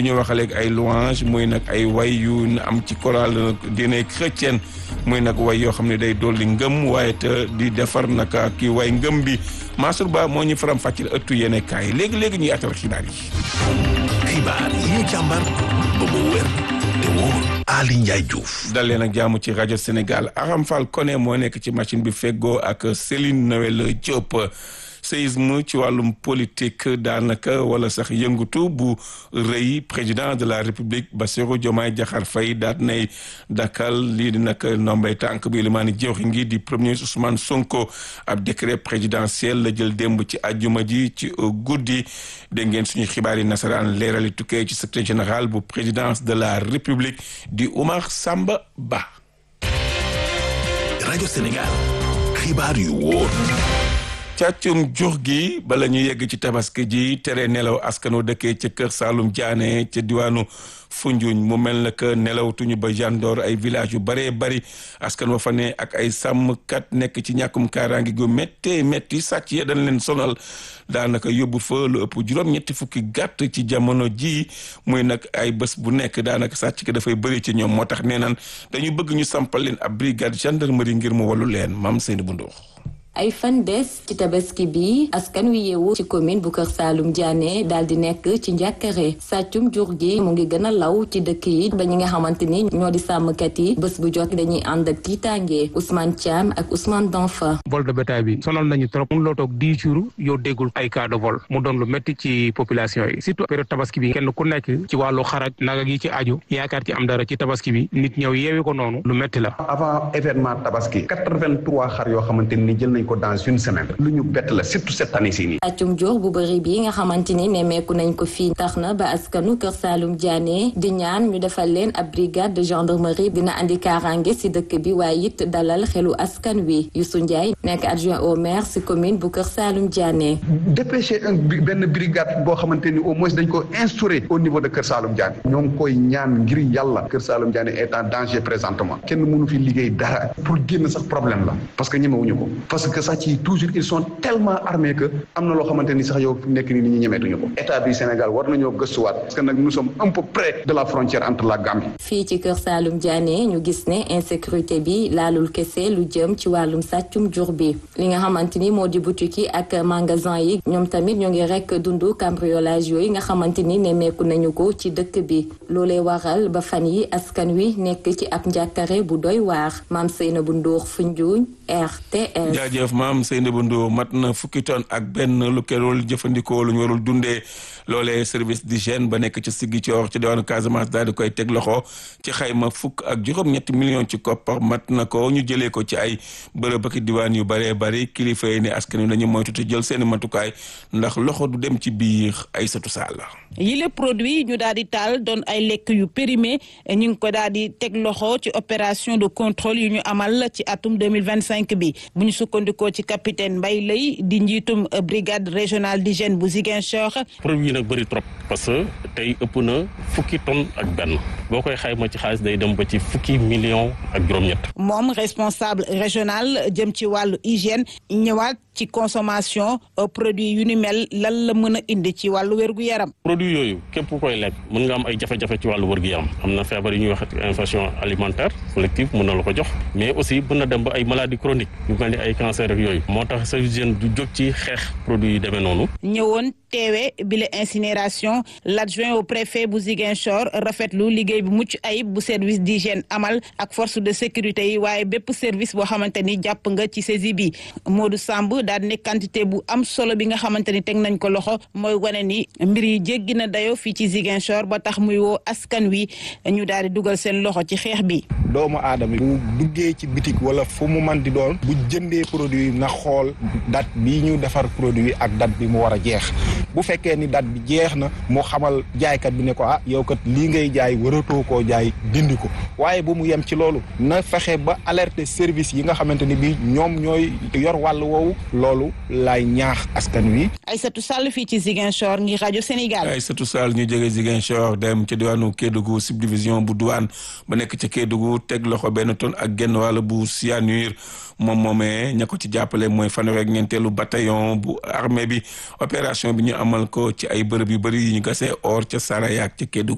ñu wax léegi ay louange muy nag ay way yu am ci chorale diine chrétienne muy nag way yoo xam ne day dolli ngëm waaye te di defar nag kii way ngëm bi Mansour Ba moo ñu faram fàccil ëttu yéene kaay léegi léegi ñuy atal xibaar yi. xibaar yi ñu càmbar ba mu wér te wóor Ali Ndiaye Diouf. dal leen ak jaamu ci rajo Sénégal Aram Fall Koné moo nekk ci machine bi feggoo ak Céline Noël Diop. séisme ci wàllum politique daanaka wala sax yëngutu bu rëy président de la république Bassirou Diomaye Diakhar Faye daat nay dakkal lii di nag ndombay tànk bi limaani jëwxi ngi di premier Ousmane Sonko ab décret présidentiel la jël démb ci àjjuma ji ci guddi dégg ngeen suñu xibaar yi nasaraan leerali tukkee ci secrétaire général bu présidence de la république di Oumar Samba Ba rajo Sénégal xibaar yu wóor càccum jur gi bala ñu yegg ci tabaski ji tere nelaw askano dëkkee ca kër Saalum Diané ca diwaanu Foundiougne mu mel na que nelawtuñu ba gendoor ay village yu bëree bëri askan wa fa ne ak ay sàmmkat nekk ci ñàkkum kaaraange gu méttee métti sàcc ya dañ leen sonal daanaka yóbbu fa lu ëpp juróom-ñetti fukki gàtt ci jamono ji muy nag ay bés bu nekk daanaka sàcc ki dafay bëri ci ñoom moo tax nee naan dañu bëgg ñu sampal leen ab brigade gendarmerie ngir mu wallu leen maam Seyni bu Ndour ay fan des ci tabaski bi askan wi yeewu ci commune bu Kër Saalum Diané daal di nekk ci njàkkare sàccum jur gi mu ngi gën a law ci dëkk yi ba ñi nga xamante ni ñoo di sàmmkat yi bés bu jot dañuy ànd ak tiitaange Ousmane Thiam ak Ousmane Danfa. vol de bétail bi sonal nañu trop mun loo toog dix jours yow déggul ay cas de vol mu doon lu métti ci population yi surtout période tabaski bi kenn ku nekk ci wàllu xaraj naga gi ci aju yaakaar ci am dara ci tabaski bi nit ñëw yeewi ko noonu lu métti la. avant événement tabaski quatre-vingt-trois xar yoo xamante ni jël nañ ko dans une semaine lu ñu bett la surtout cette année ci nii sàccum jur bu bëri bi nga xamante ni nemmeeku nañ ko fii tax na ba askanu Kër Saalum Diané di ñaan ñu defal leen ab brigade de gendarmerie dina andi kaaraange ci dëkk bi waaye it dalal xelu askan wi Youssou Ndiaye nekk adjoint au maire ci commune bu Kër Saalum Diané dépêcher un benn brigade boo xamante ni au moins dañ ko instaurer au niveau de Kër Saalum Diané ñoo ngi koy ñaan ngir yàlla Kër Saalum Diané est en danger présentement kenn mënu fi liggéey dara pour génn sax problème la parce que ñemewuñu ko parce que sax ci toujours ils sont tellement armés que am na loo xamante ni sax yow nekk ni nit ñi ñemeetuñu ko état du Sénégal war nañoo gëstuwaat parce que nag nous sommes un peu près de la frontière entre la Gambie. fii ci Kër Saalum Diané ñu gis ne insécurité bi laalul kese lu jëm ci wàllum sàccum jur bi li nga xamante ni moo di boutique yi ak magasin yi ñoom tamit ñoo ngi rek dundu cambriolage yooyu nga xamante ni nemmeeku nañu ko ci dëkk bi loolee waral ba fan yi askan wi nekk ci ab njàkkare bu doy waar maam Seynabou Ndour Foundiougne RTS. jaajëf maam Seynabou Ndour mat na fukki tonne ak benn lu kerul jëfandikoo lu ñu warul dundee loolee service d'hygiène ba nekk ci Ziguinchor ci diwaanu Casamance daal di koy teg loxo ci xayma fukk ak juróom-ñetti millions ci koppar mat na ko ñu jëlee ko ci ay bërëb ak diwaan yu bëree bëri kilifa yi ne askan wi nañu moytu te jël seeni matukaay ndax loxo du dem ci biir Aïssatou Sall. yile produit ñu daal di taal doon ay lekk yu périmé ñu ngi ko daal di teg loxo ci opération de contrôle yu ñu amal ci atum 2025 bi bu ñu sukkandikoo ci capitaine Mbaye Lay di njiitum brigade régionale d'hygiène bu Ziguinchor. produit yi nag bëri trop parce que tey ëpp na fukki tonne ak benn boo koy xayma ci xaalis day dem ba ci fukki million ak juróom-ñett. moom responsable régional jëm ci wàllu hygiène ñëwaat ci consommation produit yu ni mel lan la mën a indi ci wàllu wérgu yaram. produit yooyu képp ku koy lekk mën nga am ay jafe-jafe ci wàllu wërgu yaram am na feebar yu ñuy wax infection alimentaire collective mën na la ko jox mais aussi mën na dem ba ay maladies chroniques yu mel ni ay cancer ak yooyu moo tax service d'hygiène du jóg ci xeex produit yu demee noonu. ñëwoon teewe bile incinération l'adjoint au préfet bu Ziguinchor rafetlu liggéey bu mucc ayib bu service d'hygiène amal ak force de sécurité yi waaye bépp service boo xamante ni jàpp nga ci saisie bi Modou Samb daal ne quantité bu am solo bi nga xamante ni teg nañ ko loxo mooy wane ni mbir yi jéggi na dayo fii ci Ziguinchor ba tax muy woo askan wi ñu daal di dugal seen loxo ci xeex bi. doomu aadama bu duggee ci bitik wala fu mu man di doon bu jëndee produit na xool date bi ñu defar produit ak date bi mu war a jeex bu fekkee ni date bi jeex na mu xamal jaaykat bi ne ko ah yow kat lii ngay jaay waratoo koo jaay dindi ko waaye bu mu yem ci loolu na fexe ba alerter service yi nga xamante ni bii ñoom ñooy yor wàll woowu loolu laay ñaax askan wi. Aïssatou Sall fii ci Ziguinchor ngir rajo Sénégal. Aïssatou Sall ñu jógee Ziguinchor dem ca diwaanu Kédougou subdivision bu douane ba nekk ca Kédougou teg loxo benn tonne ak genn wàll bu cyanure moom moomee ña ko ci jàppale mooy fanweer ak ñeenteelu bataillon bu armée bi opération bi ñu amal ko ci ay bërëb yu bëri yi ñu gasee or ca Saraya ak ca Kédougou